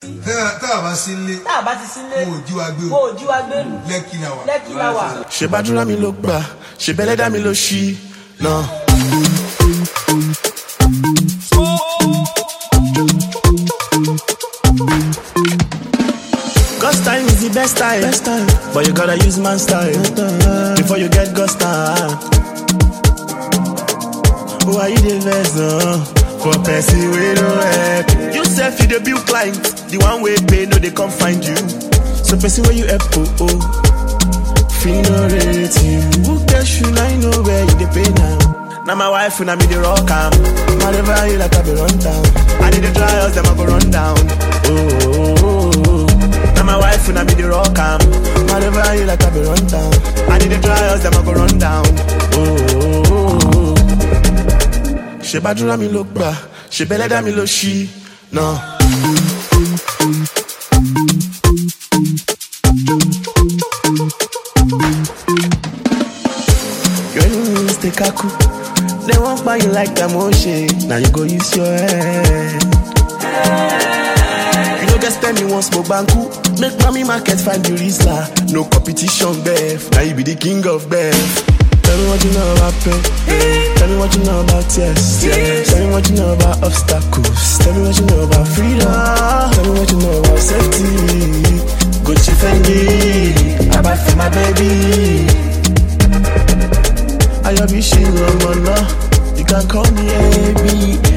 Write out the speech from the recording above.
tá a bá sí ilé tá a bá ti sílé wọn ò jí wa gbé mo o ò jí wa gbé lù lẹ́kì la wà. lẹ́kì la wà. ṣe bàdúrà mi ló gbà ṣe bẹ́lẹ́dà mi ló ṣí náà. God's time is the best time. best time, but you gotta use man style before you get God's time. Why you the best uh, for person we no help? You self you the bill client, the one way pay no they come find you. So person where you help oh oh. Feel no rate you. Who cares you now you know where you dey pay now. Now my wife and I me the rock am. Whatever you like I be run down. I need the trials them I go run down. Oh, oh, oh, oh. Now my wife and I me the rock am. Whatever you like I be run down. I need the trials them I go run down. Oh, oh, oh, oh. Ṣé bàdúrà mi ló gbà? Ṣé bẹ́lẹ́dà mi ló ṣí? Náà. Your enemies dey kaku. They won't buy you like that motion. Now you go use your head. You no get spend me one smoke banku. Make mommy market find you Rizla. No competition, Beth. Now you be the king of Beth. Tell me what you know about pain. Tell me what you know about tears. Tell me what you know about obstacles. Tell me what you know about freedom. Tell me what you know about safety. Gucci Fendi. I buy for my baby. I love you, she love my love. You can call me AB.